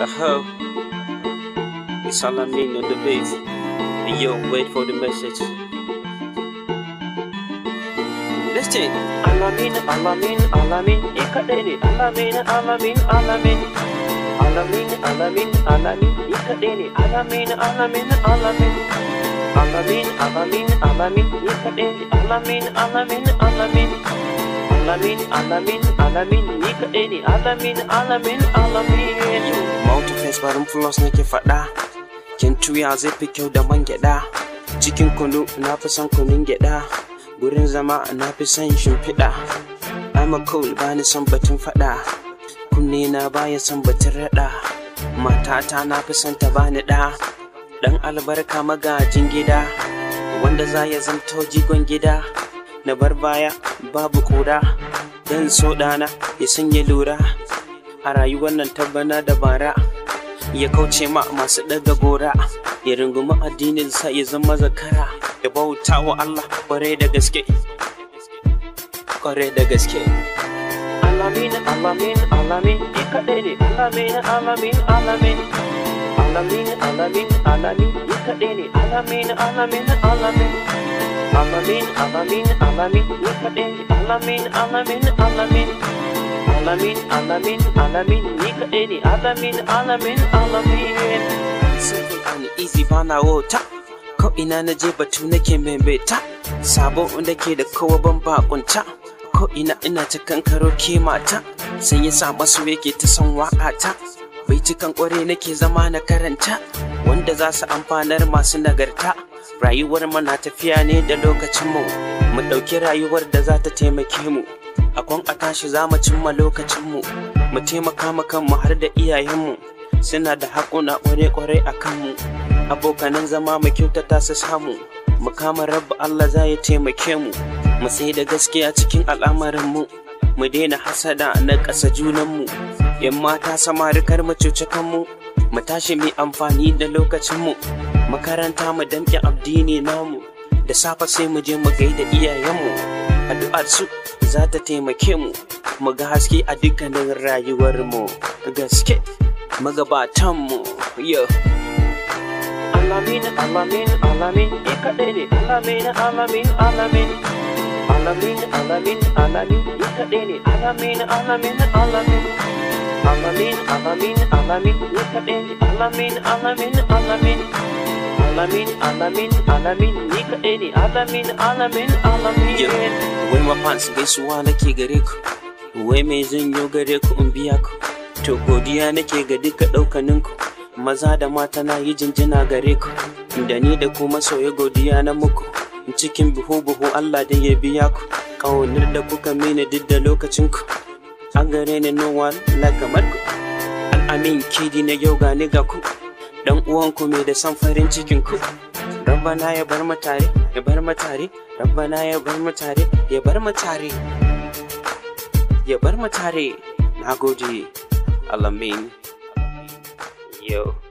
Uh-huh. It's all I mean on the beat. And yo, wait for the message. Listen. Alamin, alamin, alamin, ni kaɗai ne. Alamin, alamin, alamin. Alamin, alamin, alamin, ni kaɗai ne. Alamin, alamin, alamin. Alamin, alamin, alamin, ni kaɗai ne. Alamin, alamin, alamin. Alamin, alamin, alamin, ni kaɗai ne. Alamin, alamin, alamin. Mountain face barin plus nake faɗa. Kin tuya zai fi kyau da man gyaɗa. Cikin kunu na fi son kunun gyaɗa. Gurin zama na fi son shimfiɗa. I'm a cool ba ni son batun faɗa. Kunne na baya son batun raɗa. Matata na fi son ta bani ɗa. Ɗan albarka magajin gida. Wanda za ya zanto jigon gida. Na bar baya babu ƙura. Dan so ɗana ya sanya lura. A rayuwar nan tabbana da bara. Ya kauce ma masu ɗaga gora. Ya rungumi addinin sa ya zama zakara. Ya bauta wa Allah kwarai da gaske. Kwarai da gaske. Alamin, alamin, alamin, ni kaɗai ne. Alamin, alamin, alamin. Alamin, alamin, alamin, ni kaɗai ne. Alamin, alamin, alamin. Alamin, alamin, alamin, ni kaɗai ne. Alamin, alamin, alamin. Alamin, alamin, alamin, ni kaɗai ne. Alamin, alamin, alamin. Simple and easy bana wota. Ko ina na je batu nake membeta. Sabo da ke da kowa ban bakunta. Ko ina ina ta kankaro ke mata. Sai ya sa masu yake ta son waƙata. Bai cikan ƙware nake zama na karanta. Wanda za su amfanar masu nagarta. Rayuwar mana tafiya ne da lokacinmu. Mu ɗauki rayuwar da za ta taimake mu. Akwan a tashi za mu cimma lokacinmu. Mu taimaka ma kanmu har da iyayenmu. Suna da haƙuna ƙware-ƙware a kanmu. Abokanan zama mu kyautata su samu. Mu kama rabba Allah za ya taimake mu. Mu sai da gaskiya cikin al'amarinmu. Mu daina hasada na ƙasa junanmu. Yan mata samari kar mu cuci kanmu. Mu tashi mu amfani da lokacinmu. Makaranta mu damƙe addini namu. Da safe sai mu je mu gaida iyayenmu. Addu'ar su za ta taimake mu. Mu ga haske a dukkanin rayuwarmu. Gaske magabatanmu. Yo. Alamin, alamin, alamin, ni kaɗai ne. Alamin, alamin, alamin. Alamin, alamin, alamin, ni kaɗai ne. Alamin, alamin, alamin. Alamin, alamin, alamin, ni kaɗai ne. Alamin, alamin, alamin. Alamin, alamin, alamin, ni kaɗai ne. Alamin, alamin, alamin. Wai ma fans gaisuwa nake gare ku. Wai mai zanyo gare ku in biya ku. To godiya nake ga duka ɗaukaninku. Maza da mata na yi jinjina gare ku. Da ni da ku masoya godiya na muku. Cikin buhu-buhu Allah da ya biya ku. Ƙaunar da kuka mini duk da lokacinku. An gare ni no one like kamar ku. Al'amin kidi na yau gani ga ku. Dan uwanku mai da son farin cikin ku. Rabbana ya bar mu tare, ya bar mu tare, Rabbana ya bar mu tare, ya bar mu tare. Ya bar mu tare. Na gode. Alamin. Yo.